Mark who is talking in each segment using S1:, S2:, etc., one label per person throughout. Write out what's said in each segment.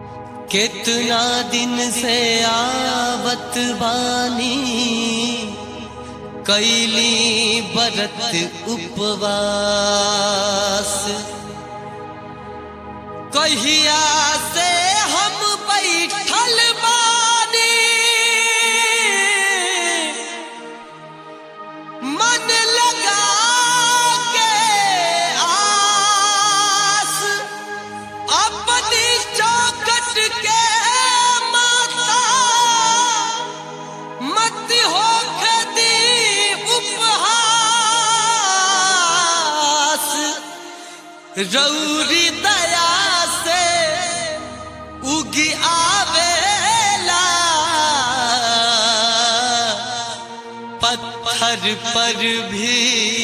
S1: कितना दिन से आवत बानी कैली बरत उपवास कहिया से हम बैठल बानी मन लगा के आस अपनी चौकट के माता मत हो खदी उपहास रौरी दया से उगी आवेला पत्थर पर भी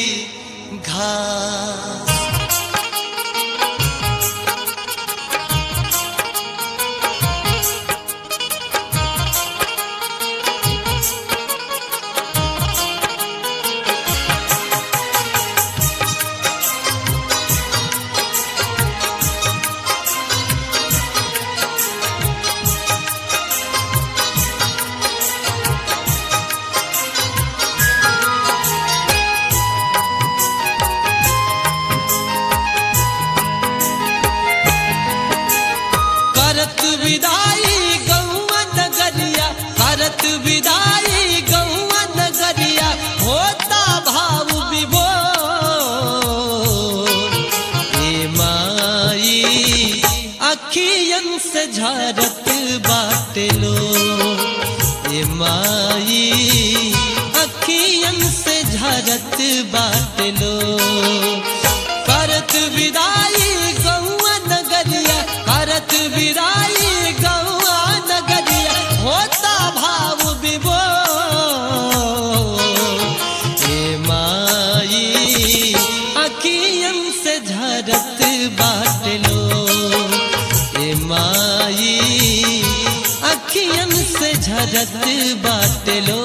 S1: घास करत विदाई गौआ नगरिया करत विदाई गौआ नगरिया होता भाव विभो ए माई अखियन से झरत बाटलो ए माई अखियन से झरत बाटलो करत विदाई गौआ नगरिया करत विदाई गौआ नगरिया होता भाव विभो हे माई अखियन से झरत बाटलो हे माई अखियन से झरत बाटलो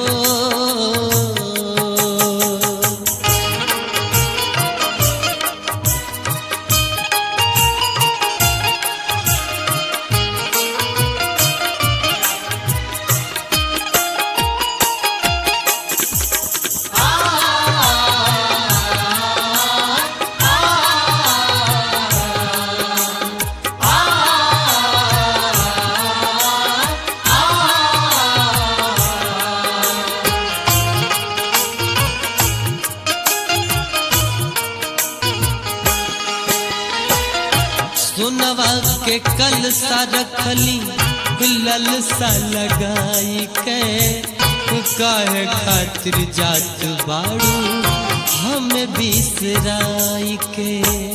S1: सुनवा के कल सा रखली गुलल सा लगाई के काहे खातिर जात बाड़ू हम बिसराई के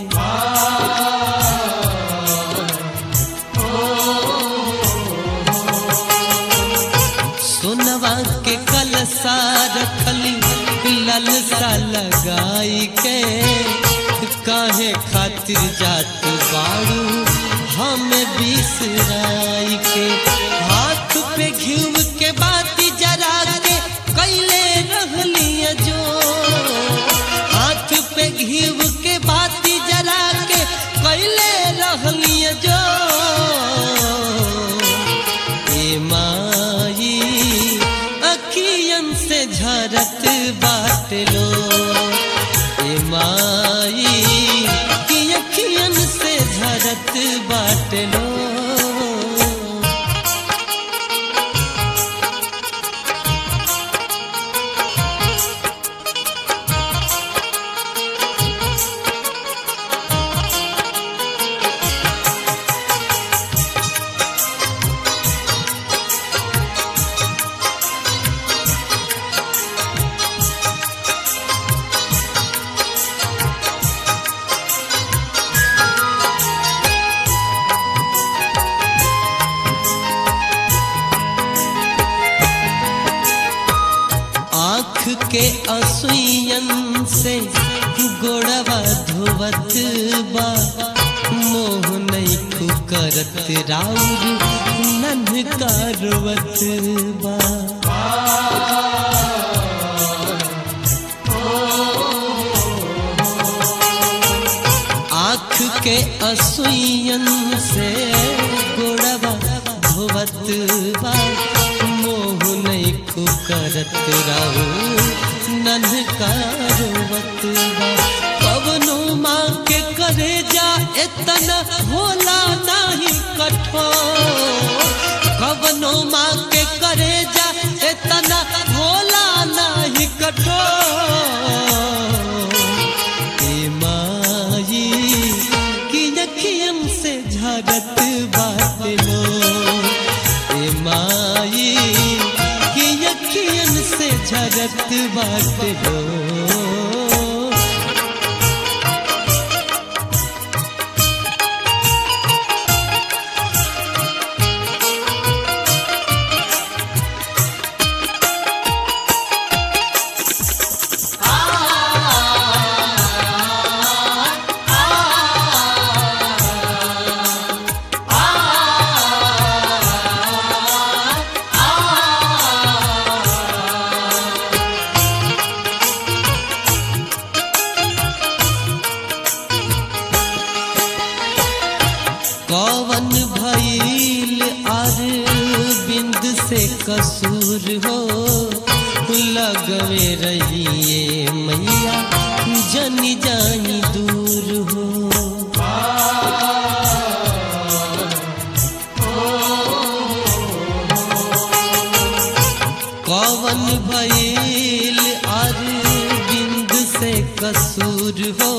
S1: सुनवा के कल सा रखली गुलल सा लगाई के काहे खातिर जात बाड़ू हम बिसराई के हाथ पे घिव के बाती जरा के कैले रहलिया जो हाथ पे घिव के बाती जरा के कैले रहलिया जो ए माई अखियन से झरत बाटलो ए माई की अखियन से झरत बाटलो आँख के असुयन से गोड़वा धोवत बा मोह नहीं करत राउर नन करवत बा आँख के असुयन से गोड़वा धोवत बा मोह नहीं करत राहु नन्हका रोवत बा कवनो माँ के करे जा इतना होला नहीं कठोर कवनो माँ के करे जा इतना होला नहीं कठोर ए माई की अखियन से झरत बात लो ए माई की अखियन से झरत बात लो कवन भइल आर बिंद से कसूर हो लगवे रहिए मैया जनी जानी दूर हो कवन भइल आर बिंद से कसूर हो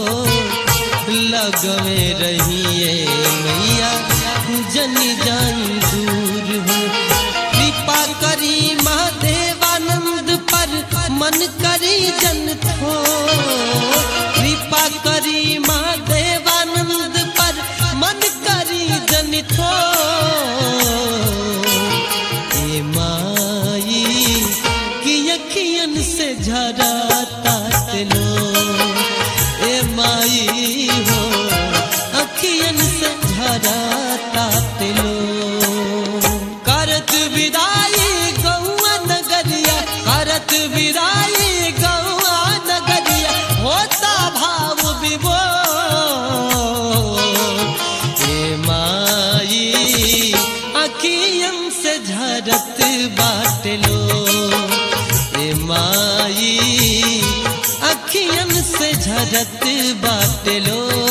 S1: लगवे रहिए मैया जनी जानी दूर हो कृपा करी महादेवानंद पर मन करी जन थो कृपा करी महादेवानंद पर मन करी जन थो ए माई की अखियन से झरा तात लो ए माई हो अखियन से झरा तात लो करत विदाई गौआ नगरिया करत विदाई गौआ नगरिया होता भाव विभो ए माई अखियन से झरत बाट लो ए माई अखियन से झरत बाट लो